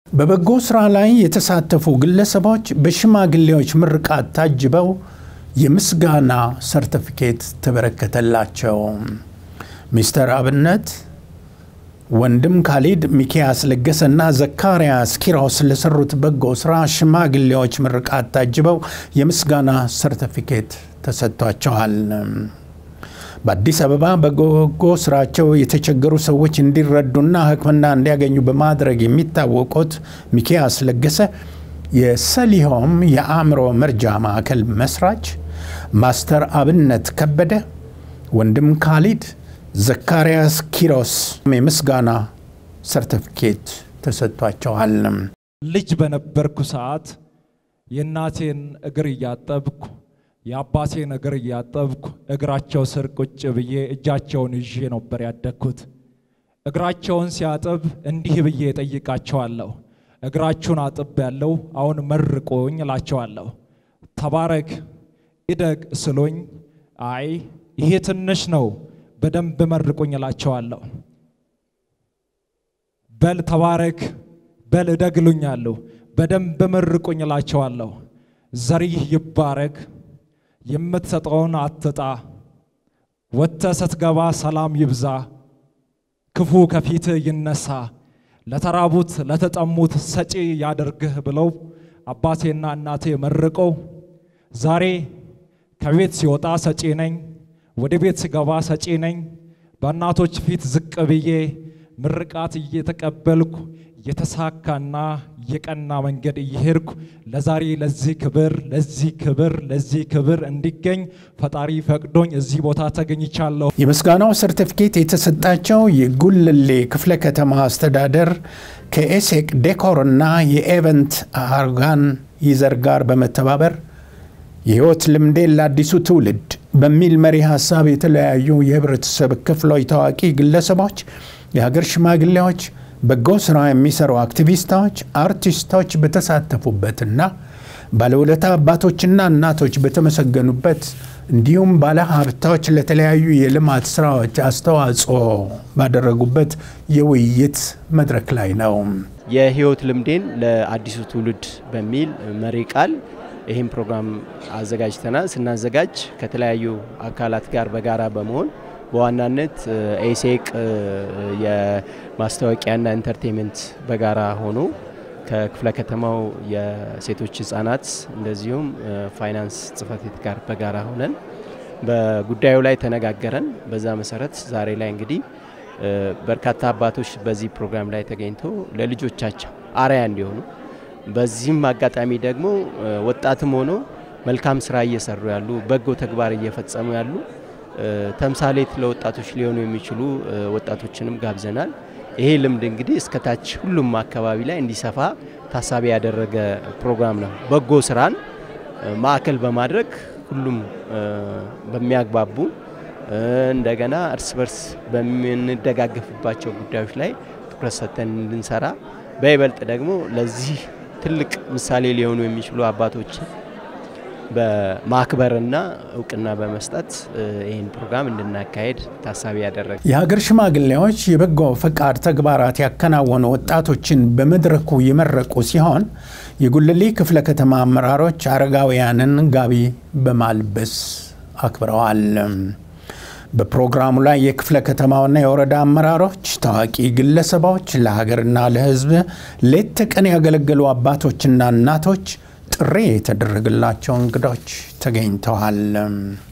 በበጎ ስራ ላይ የተሳተፉ ግለሰቦች በሽማግሌዎች ምርቃት ታጅበው የምስጋና ሰርቲፊኬት ተበረከተላቸው። ሚስተር አብነት ወንድም ካሊድ፣ ሚኪያስ ለገሰና ዘካርያስ ኪሮስ ለሰሩት በጎ ስራ ሽማግሌዎች ምርቃት ታጅበው የምስጋና ሰርቲፊኬት ተሰጥቷቸዋል። በአዲስ አበባ በበጎ ስራቸው የተቸገሩ ሰዎች እንዲረዱና ሕክምና እንዲያገኙ በማድረግ የሚታወቁት ሚኪያስ ለገሰ የሰሊሆም የአእምሮ መርጃ ማዕከል መስራች፣ ማስተር አብነት ከበደ፣ ወንድም ካሊድ፣ ዘካርያስ ኪሮስ የምስጋና ሰርቲፊኬት ተሰጥቷቸዋል። ልጅ በነበርኩ ሰዓት የእናቴን እግር እያጠብኩ የአባቴን እግር እያጠብኩ እግራቸው ስር ቁጭ ብዬ እጃቸውን ይዤ ነበር ያደግኩት። እግራቸውን ሲያጥብ እንዲህ ብዬ ጠይቃቸዋለሁ። እግራችሁን አጥብ ያለው አሁን መርቆኝ እላቸዋለሁ። ተባረክ ኢደግ ስሎኝ አይ ይሄ ትንሽ ነው በደንብ መርቁኝ እላቸዋለሁ። በል ተባረክ በል እደግ እሉኛለሁ። በደንብ መርቁኝ እላቸዋለሁ። ዘሪህ ይባረክ የምትሰጠውን አትጣ፣ ወጥተህ ስትገባ ሰላም ይብዛ፣ ክፉ ከፊትህ ይነሳ፣ ለተራቡት ለተጠሙት ሰጪ ያደርግህ ብለው አባቴና እናቴ መርቀው ዛሬ ከቤት ሲወጣ ሰጪ ነኝ፣ ወደ ቤት ሲገባ ሰጪ ነኝ። በእናቶች ፊት ዝቅ ብዬ ምርቃት እየተቀበልኩ የተሳካና የቀና መንገድ እየሄድኩ ለዛሬ ለዚህ ክብር ለዚህ ክብር ለዚህ ክብር እንዲገኝ ፈጣሪ ፈቅዶኝ እዚህ ቦታ ተገኝቻለሁ። የምስጋናው ሰርቲፊኬት የተሰጣቸው የጉልሌ ክፍለ ከተማ አስተዳደር ከኤሴቅ ዴኮር እና የኤቨንት አርጋን ይዘር ጋር በመተባበር የህይወት ልምዴን ለአዲሱ ትውልድ በሚል መሪ ሀሳብ የተለያዩ የህብረተሰብ ክፍሎች ታዋቂ ግለሰቦች፣ የሀገር ሽማግሌዎች በጎ ስራ የሚሰሩ አክቲቪስቶች፣ አርቲስቶች በተሳተፉበትና ባለውለታ አባቶችና እናቶች በተመሰገኑበት እንዲሁም ባለሀብቶች ለተለያዩ የልማት ስራዎች አስተዋጽኦ ባደረጉበት የውይይት መድረክ ላይ ነው። የህይወት ልምዴን ለአዲሱ ትውልድ በሚል መሪ ቃል ይህም ፕሮግራም አዘጋጅተናል። ስናዘጋጅ ከተለያዩ አካላት ጋር በጋራ በመሆን በዋናነት ኤሴቅ የማስታወቂያና ኢንተርቴንመንት በጋራ ሆኖ ከክፍለ ከተማው የሴቶች ህጻናት እንደዚሁም ፋይናንስ ጽህፈት ቤት ጋር በጋራ ሆነን በጉዳዩ ላይ ተነጋገረን። በዛ መሰረት ዛሬ ላይ እንግዲህ በርካታ አባቶች በዚህ ፕሮግራም ላይ ተገኝቶ ለልጆቻቸው አርአያ እንዲሆኑ በዚህም አጋጣሚ ደግሞ ወጣትም ሆኖ መልካም ስራ እየሰሩ ያሉ በጎ ተግባር እየፈጸሙ ያሉ ተምሳሌት ለወጣቶች ሊሆኑ የሚችሉ ወጣቶችንም ጋብዘናል። ይሄ ልምድ እንግዲህ እስከታች ሁሉም አካባቢ ላይ እንዲሰፋ ታሳቢ ያደረገ ፕሮግራም ነው። በጎ ስራን ማዕከል በማድረግ ሁሉም በሚያግባቡ እንደገና እርስ በርስ በምንደጋገፍባቸው ጉዳዮች ላይ ትኩረት ሰጥተን እንድንሰራ በይበልጥ ደግሞ ለዚህ ትልቅ ምሳሌ ሊሆኑ የሚችሉ አባቶችን በማክበርና እውቅና በመስጠት ይህን ፕሮግራም እንድናካሄድ ታሳቢ ያደረገ የሀገር ሽማግሌዎች የበጎ ፈቃድ ተግባራት ያከናወኑ ወጣቶችን በመድረኩ የመረቁ ሲሆን የጉልሌ ክፍለ ከተማ አመራሮች አረጋውያንን ጋቢ በማልበስ አክብረዋል። በፕሮግራሙ ላይ የክፍለ ከተማውና የወረዳ አመራሮች፣ ታዋቂ ግለሰቦች፣ ለሀገርና ለሕዝብ ሌት ተቀን ያገለገሉ አባቶችና እናቶች ጥሪ የተደረገላቸው እንግዶች ተገኝተዋል።